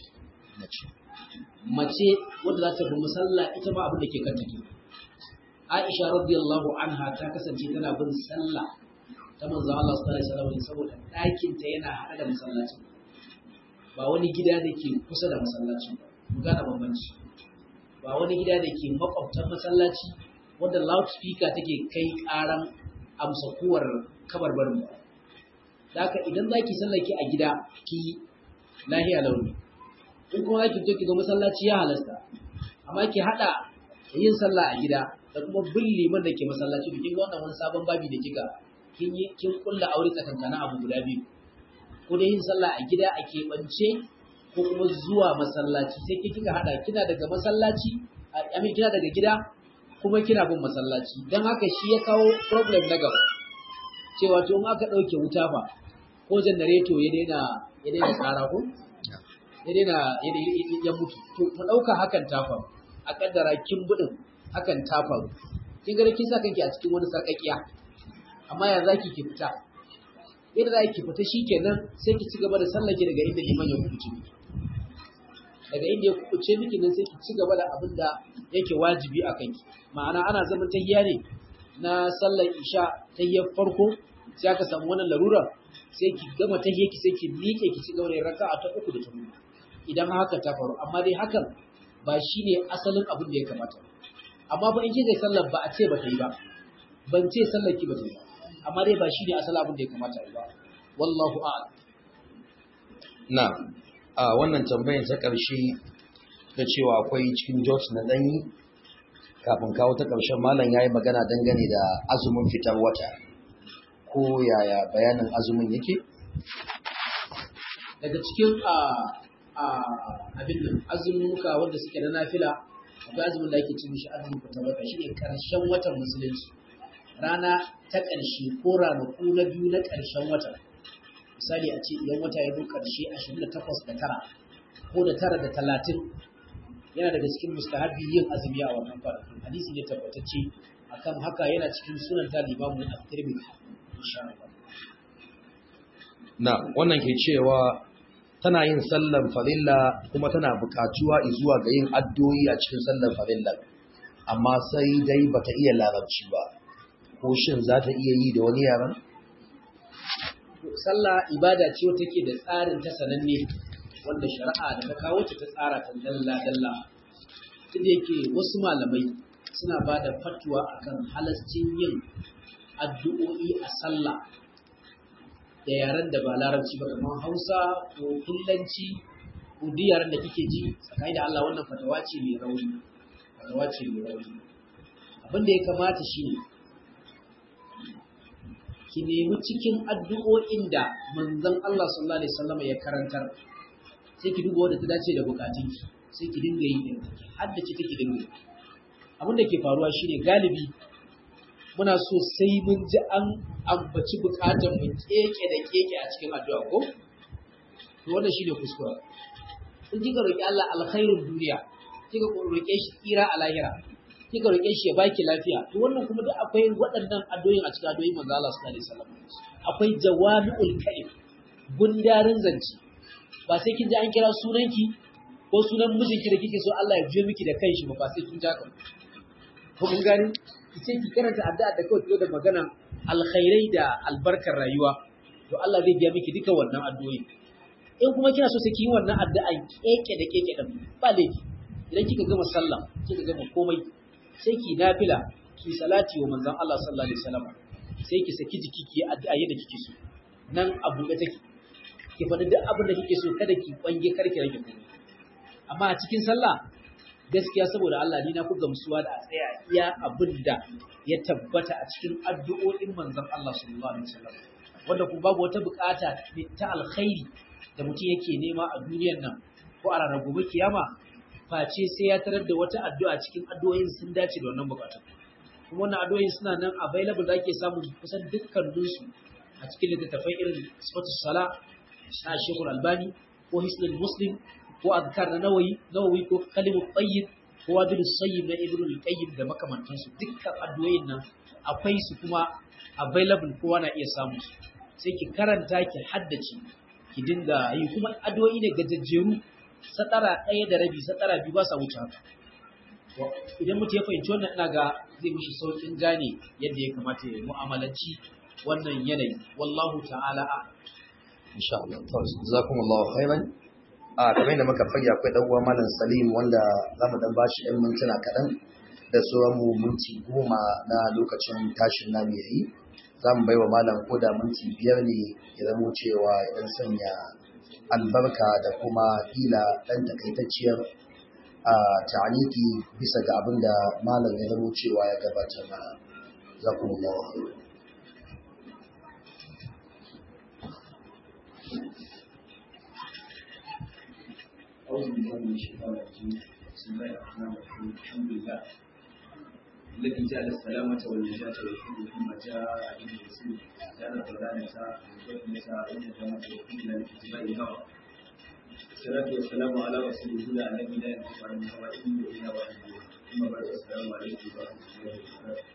mace wadda za ta bi masalla ita ma abin da ke kan take Aisha radiyallahu anha ta kasance tana bin sallah ta manzo Allah sallallahu alaihi wasallam saboda ɗakin ta yana hada da masallacin ba wani gida da ke kusa da masallacin ba mu gane bambanci ba wani gida da ke makwabtan masallaci wanda loudspeaker take kai karan amsa kuwar kabarbarin ba da haka idan zaki sallake a gida ki lahiya launi in kuma zaki je ki ga masallaci ya halasta amma ki hada yin sallah a gida da kuma bin liman da ke masallaci da kin ga wannan wani sabon babi da kika kin yi kin kulla aure tsakankanin abu guda biyu ko da yin sallah a gida a keɓance ko kuma zuwa masallaci sai ki kika hada kina daga masallaci a kina daga gida kuma kina bin masallaci don haka shi ya kawo problem na gaba cewa to in aka ɗauke wuta fa ko janareto ya daina ya daina tsara ko ya daina ya mutu to mu ɗauka hakan ta faru a kaddara kin budin hakan ta faru kin ga kin sa kanki a cikin wani sarƙaƙiya amma ya zaki ki fita yadda za ki fita shikenan sai ki ci gaba da sallake daga inda liman ya kuɓuce miki daga inda ya kuɓuce miki nan sai ki ci gaba da abin da yake wajibi a kanki ma'ana ana zaman tahiya ne na sallar isha tahiyar farko sai aka samu wannan larura sai ki gama tahiyar ki sai ki miƙe ki ci gaba da raka'a ta uku da ta huɗu idan haka ta faru amma dai hakan ba shine asalin abin da ya kamata amma fa in kika sallar ba a ce ba ta yi ba ban ce sallar ki ba ta yi ba amma dai ba shine asalin abin da ya kamata ba wallahu a'lam na a wannan tambayar ta ƙarshe da cewa akwai cikin George na ɗanyi kafin kawo ta ƙarshen malam ya yi magana dangane da azumin fitar wata ko yaya bayanin azumin yake? daga cikin abin nan azumuka wanda suke na nafila akwai azumin da ake cin shi azumin fitar wata shi ne ƙarshen watan musulunci rana ta ƙarshe ko ranaku na biyu na ƙarshen wata misali a ce idan wata ya zo ƙarshe 28 da tara ko da tara da talatin yana daga cikin mustahabi yin azumi a wannan kwanakin hadisi ne tabbatacce akan haka yana cikin sunan ta limamu a tirmidhi insha Allah na wannan ke cewa tana yin sallan farilla kuma tana buƙatuwa zuwa ga yin addu'o'i a cikin sallan farilla amma sai dai bata iya larabci ba ko shin za ta iya yi da wani yaran sallah ibada ce wata ke da tsarin ta sananne wanda shari'a da ta kawo ta ta tsara ta dalla dalla tunda yake wasu malamai suna ba da fatwa akan halascin yin addu'o'i a sallah da yaren da ba larabci ba kamar hausa ko kullanci ko duk yaren da kike ji tsakani da Allah wannan fatawa ce mai rauni fatawa ce mai rauni abin da ya kamata shine ki nemi cikin addu'o'in da manzon Allah sallallahu alaihi wasallam ya karantar sai ki duba wadda ta dace da bukatunki sai ki dinga yi din haddace take dinga yi abin da ke faruwa shine galibi muna so sai mun ji an ambaci bukatun mu keke da keke a cikin addu'a ko to wannan shine kuskure in kika roki Allah alkhairin duniya kika roke shi tsira a lahira kika roke shi ya baki lafiya to wannan kuma duk akwai waɗannan addu'o'in a cikin addu'o'in manzo Allah sallallahu alaihi wasallam akwai jawami'ul kalim gundarin zance ba sai kin ji an kira sunanki ko sunan mijinki da kike so Allah ya biyo miki da kanshi ba ba sai kin jaka ko mun gani kice ki karanta addu'a da kawai da magana alkhairai da albarkar rayuwa to Allah zai biya miki duka wannan addu'o'i in kuma kina so sai ki yi wannan addu'a keke da keke din ba laifi idan kika gama sallah kika gama komai sai ki nafila ki salati wa manzon Allah sallallahu alaihi wasallam sai ki saki jiki ki addu'a yadda kike so nan abu da take ki faɗi duk abin da kike so kada ki kwange karki rage komai amma a cikin sallah gaskiya saboda Allah ni na ku gamsuwa da a tsaya iya abin da ya tabbata a cikin addu'o'in manzon Allah sallallahu alaihi wasallam wanda ku babu wata bukata ta alkhairi da mutum yake nema a duniyar nan ko a ranar gobe kiyama face sai ya tarar da wata addu'a cikin addu'o'in sun dace da wannan bukatun kuma wannan addu'o'in suna nan available da ake samu kusan dukkaninsu a cikin littattafai irin sifatus sala na Sheikhul Albani ko Hisnul Muslim ko azkar na nawayi nawawi ko kalimut tayyib ko wadilus sayyib na Ibn al-Qayyim da makamantansu dukkan addu'o'in nan akwai su kuma available kowa na iya samu su sai ki karanta ki haddace ki dinga yi kuma addu'o'i ne gajejjeru satara ɗaya da rabi satara biyu ba sa wuce haka idan mutum ya fahimci wannan ina ga zai mishi saukin gane yadda ya kamata ya mu'amalanci wannan yanayi wallahu ta'ala a insha Allah to jazakumullahu khairan a kamar yadda muka fage akwai dan uwa malam Salim wanda zamu dan bashi ɗan mintuna kaɗan da sauran mu minti goma na lokacin tashin namu yayi zamu bai wa malam koda minti biyar ne ya zamo cewa ya dan sanya albarka da kuma ila dan takaitacciyar a ta'aliki bisa ga abin da malam ya zamo cewa ya gabatar mana jazakumullahu khairan أعوذ بالله من الشيطان الرجيم بسم الله الرحمن الرحيم الحمد لله الذي جعل السلامة والنجاة والحب ثم جاء به الرسول جعل الضلالة والفتنة والندامة والفتنة لاتباع الهوى الصلاة والسلام على رسول الله الذي لا ينطق عن الهوى إن إلا وحي ثم بعد السلام عليكم ورحمة الله وبركاته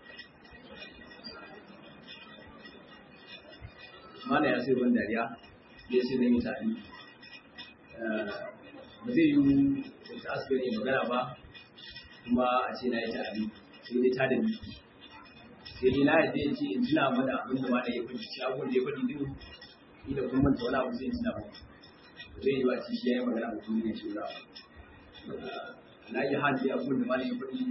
mana ya sai ban dariya ya sai zan yi tari ba zai yi ta asibiri magana ba kuma a ce na yi tari sai dai ta da biki sai dai na yadda ya ce in tuna mana abin da mana ya faɗi shi abin da ya faɗi din ni da kuma manta wani abu sai in tuna ba zai yi ba ci shi ya yi magana ba kuma ne shi ba na yi hali abin da mana ya faɗi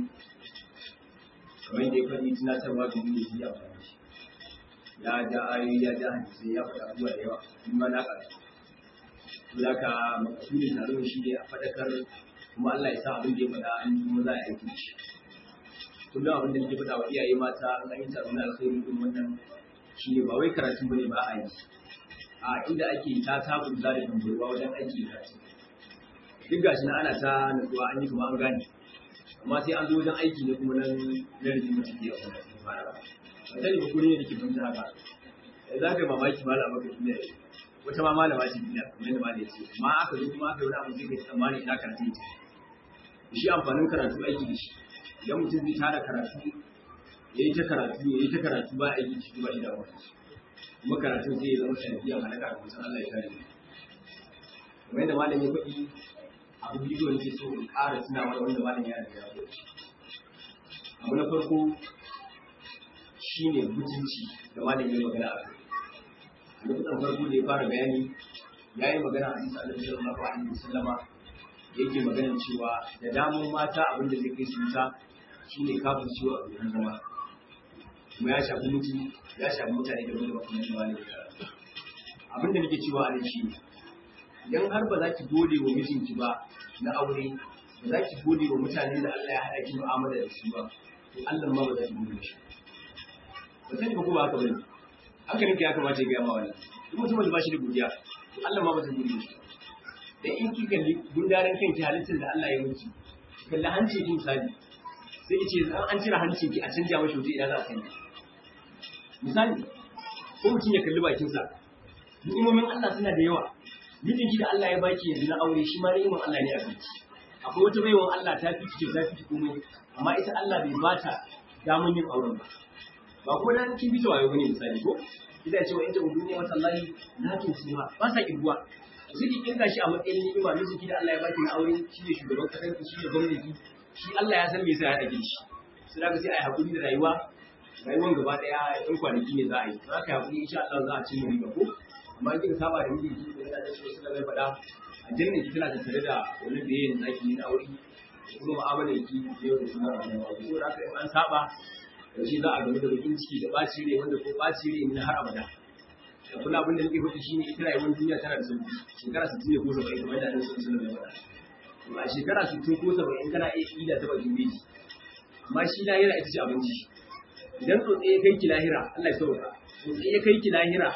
kamar yadda ya faɗi tunatarwa domin ya ji amfani shi ya ja ayoyi ya ja hadisai ya faɗa abubuwa da yawa in ma na ƙarfi za ka makasudin taron shi ne a faɗakar kuma Allah ya sa abin da ya faɗa an yi kuma za a aiki shi kullum abin da nake faɗa wa iyaye mata an yi taron na alkhairi din wannan shi ne ba wai karatu bane ba a yi a inda ake ta tabun da da tambarwa wajen aiki karatu duk gashi na ana ta nutsuwa an yi kuma an gane amma sai an zo wajen aiki ne kuma nan na rijin mutum ke a wannan fara ba sani ba kullum ne ke fahimta haka za ka yi mamaki malama ka duniya wata ma malama ce duniya kamar da malama ce amma aka zo kuma aka yi wani abu sai ka tsammani ina karatu ita shi amfanin karatu aiki da shi idan mutum zai tara karatu ya yi ta karatu ya yi ta karatu ba aiki da shi ba shi da wani kuma karatun zai zama sanadiyar halaka da mutum Allah ya kare mu kamar yadda malam ya faɗi abu biyu da nake so in ƙara tunawa da wanda malam ya riga ya faɗi abu na farko shine mutunci da malam ya magana a kai lokutan farko da ya fara bayani ya yi magana a bisa alaihi sallallahu alaihi wasallama yake magana cewa da damun mata abin da zai kai su wuta shine kafin ciwo a gurin zama kuma ya shafi mutu ya shafi mutane da wanda ba kuma shi wani abin da nake cewa a nan shi idan har ba za ki gode wa mijinki ba na aure ba za ki gode wa mutane da Allah ya haɗa ki mu'amala da su ba to Allah ma ba za ki gode shi ba sani ba kuma haka bane hankalinka ya kamata ya gaya ma wannan duk mutumin da ba shi da godiya to Allah ma ba zai gode shi da in ki kalli gundaren kanki halittar da Allah ya miki kalli hancin ki misali sai ki ce an cire hancin ki a canja mashi waje idan za a sanya misali ko mutum ya kalli bakinsa ni'imomin Allah suna da yawa mijinki da Allah ya baki yanzu na aure shi ma ni'imar Allah ne a kanki akwai wata baiwan Allah ta fi ki ta fi komai amma ita Allah bai bata damun yin auren ba ba ko dan kin bi wayo bane misali ko ina cewa in ta duniya wata lahi na to su ma ba sa kirguwa sai ki kinga shi a matsayin ni'ima miji da Allah ya baki na aure shi ne shugaban kasar ki shi ne gwamnati shi Allah ya san me yasa ya dage shi sai daga sai ai hakuri da rayuwa rayuwar gaba daya ɗan kwanaki ne za a yi za ka hakuri insha Allah za a ci riba ko amma kin saba da miji ki da da shi sai mai faɗa a jannin ki tana tattare da wani da yayin zaki ne na aure kuma mu'amalar ki yau da suna rayuwa saboda haka in an saba karshe za a gamu da bakin ciki da ɓaci rai wanda ko ɓaci rai ne har abada da kula abin da nake faɗi shine ita rayuwar duniya tana da sauki shekara 60 ne ko 70 kamar yadda Annabi sallallahu alaihi wasallam ya a shekara 60 ko 70 kana iya ida ta bakin beji amma shi lahira ita ce abinci idan tsotse ya kai ki lahira Allah ya sauka tsotse ya kai ki lahira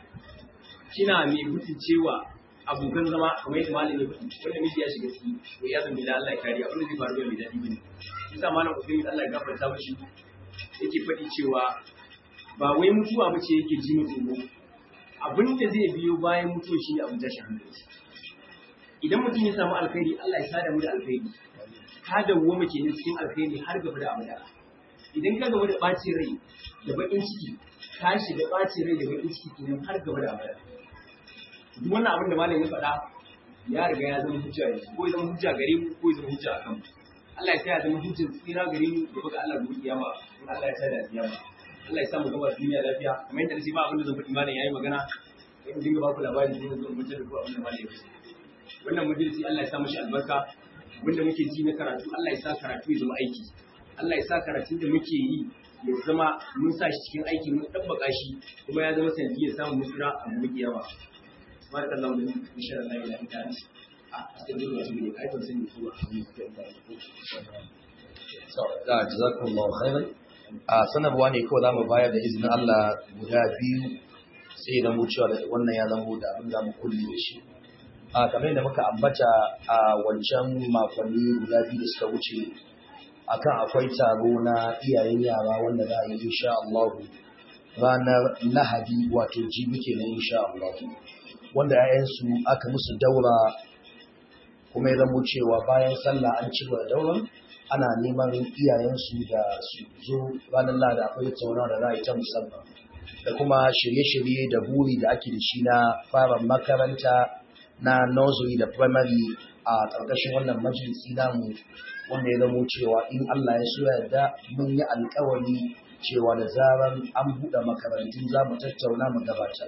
kina mai mutuncewa abokan zama kamar yadda malam ya faɗi wanda miji ya shiga ciki to ya zama da Allah ya kariya abin da zai faru da mai daɗi bane isa malam Usaini Allah ya gafarta mashi yake faɗi cewa ba wai mutuwa ba ce yake ji tsoro abin da zai biyo bayan mutuwa shi abin tashin hankali idan mutum ya samu alkhairi Allah ya sada mu da alkhairi ka dawwama ke cikin alkhairi har gaba da abada idan ka gaba da ɓacin rai da baƙin ciki ka shiga ɓacin rai da baƙin ciki kenan har gaba da abada duk wannan abin da malam ya faɗa ya riga ya zama hujja yanzu ko ya zama hujja gare mu ko ya zama hujja a kanmu Allah ya sa ya zama hujjar tsira gare mu da baka Allah gobe kiyama in Allah ya sa da kiyama Allah ya sa mu gaba duniya lafiya kamar yadda nace ba abin da zan faɗi malam yayi magana in dinga ba ku labari sai zo mutum da ku abin da malam ya faɗi wannan majalisi Allah ya sa mashi albarka wanda muke ji na karatu Allah ya sa karatu ya zama aiki Allah ya sa karatun da muke yi ya zama mun sa shi cikin aiki mun tabbaka shi kuma ya zama sanadiyar samun musura a gobe kiyama بارك الله لكم ان شاء الله الى ان كان استجيب واتوب اليك ايضا سني da jazakumullahu khairan a sanarwa ne kawai zamu bayar da izinin Allah guda biyu sai da mu cewa wannan ya zama da abin da mu kulle da shi a kamar yadda muka ambata a wancan makonni guda biyu da suka wuce akan akwai taro na iyayen yara wanda za a yi insha Allah ranar Lahadi wato jibi kenan insha Allah wanda 'ya'yansu aka musu daura kuma ya zamo cewa bayan sallah an ci da dauran ana neman iyayensu da su zo ranar lada akwai tauna da ra'ayi ta musamman da kuma shirye-shirye da buri da ake da shi na fara makaranta na nursery da primary a ƙarƙashin wannan majalisi namu wanda ya zamo cewa in Allah ya so yarda mun yi alƙawari cewa da zaran an buɗe makarantun za mu tattauna mu gabatar.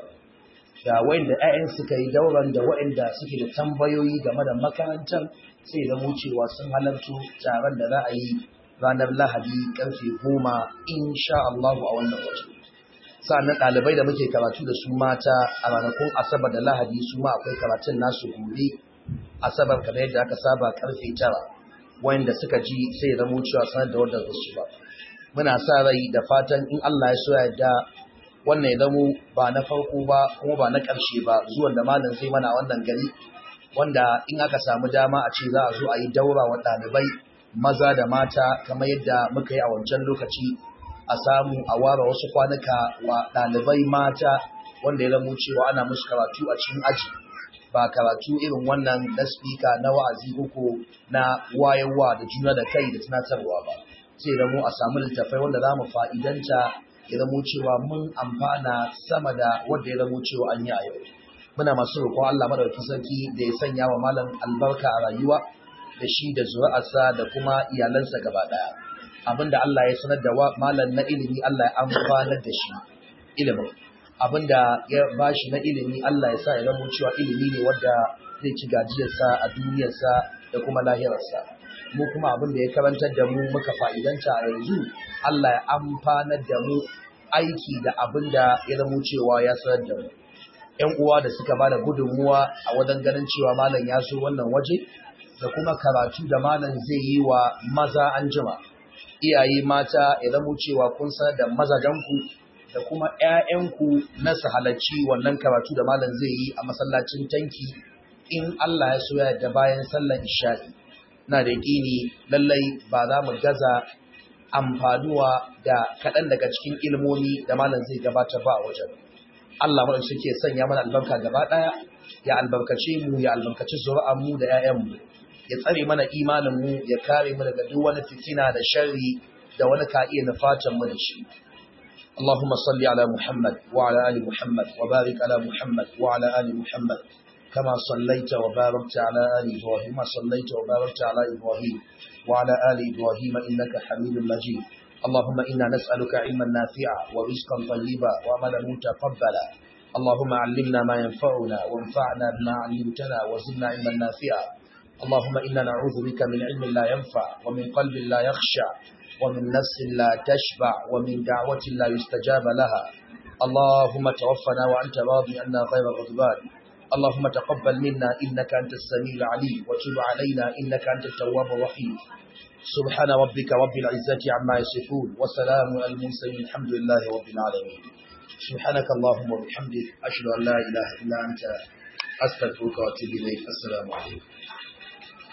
da wayanda 'ya'yan suka yi dauran da wayanda suke da tambayoyi game da makarantar sai da mu cewa sun halartu taron da za a yi ranar Lahadi karfe goma insha Allah a wannan waje. Sa'annan ɗalibai da muke karatu da su mata a ranakun Asabar da Lahadi su ma akwai karatun nasu gobe Asabar kamar yadda aka saba karfe tara wayanda suka ji sai ya zamo cewa sanar da wanda su ba. Muna sa rai da fatan in Allah ya so ya yarda wannan ya zamo ba na farko ba kuma ba na ƙarshe ba zuwan da malam zai mana a wannan gari wanda in aka samu dama a ce za a zo a yi daura wa ɗalibai maza da mata kamar yadda muka yi a wancan lokaci a samu a ware wasu kwanuka wa ɗalibai mata wanda ya zamo cewa ana musu karatu a cikin aji ba karatu irin wannan na spika na wa'azi uku na wayarwa da juna da kai da tunatarwa ba sai zamo a samu littattafai wanda za mu fa'idanta ya zamo cewa mun amfana sama da wanda ya zamo cewa an yi a yau muna masu roƙon Allah madaukakin sarki da ya sanya wa malam albarka a rayuwa da shi da zuri'arsa da kuma iyalansa gaba daya abinda Allah ya sanar da malam na ilimi Allah ya amfanar da shi ilimin abinda ya bashi na ilimi Allah ya sa ya zamo cewa ilimi ne wanda zai ci gajiyarsa a duniyarsa da kuma lahirarsa mu kuma abin da ya karantar da mu muka fa'idanta a yanzu Allah ya amfanar da mu aiki da abin da ya zamo cewa ya sanar da mu ‘yan uwa da suka ba da gudunmuwa a wajen ganin cewa malam ya zo wannan waje da kuma karatu da malam zai yi wa maza an jima iyaye mata ya zamo cewa kun sanar da mazajenku da kuma ‘ya'yanku na su halarci wannan karatu da malam zai yi a masallacin tanki in Allah ya so ya da bayan sallar isha'i na da yaƙini lallai ba za mu gaza amfanuwa da kaɗan daga cikin ilmomi da malam zai gabatar ba a wajen. Allah maɗan suke sanya mana albarka gaba ɗaya, ya albarkace mu, ya albarkaci mu da ‘ya'yanmu, ya tsare mana imaninmu, ya kare mu daga duk wani fitina da sharri da wani ka iya nufatan mu da shi. اللهم صل على محمد وعلى آل محمد وبارك على محمد وعلى آل محمد كما صليت وباركت على آل إبراهيم صليت وباركت على إبراهيم وعلى آل إبراهيم إنك حميد مجيد اللهم إنا نسألك علما نافعا ورزقا طيبا وعملا متقبلا اللهم علمنا ما ينفعنا وانفعنا بما علمتنا وزدنا علما نافعا اللهم إنا نعوذ بك من علم لا ينفع ومن قلب لا يخشع ومن نفس لا تشبع ومن دعوة لا يستجاب لها اللهم توفنا وأنت راضي عنا غير غضبان اللهم تقبل منا إنك أنت السميع العليم وتب علينا إنك أنت التواب الرحيم سبحان ربك رب العزة عما يصفون وسلام على المرسلين الحمد لله رب العالمين سبحانك اللهم وبحمدك أشهد أن لا إله إلا أنت أستغفرك وأتوب إليك السلام عليكم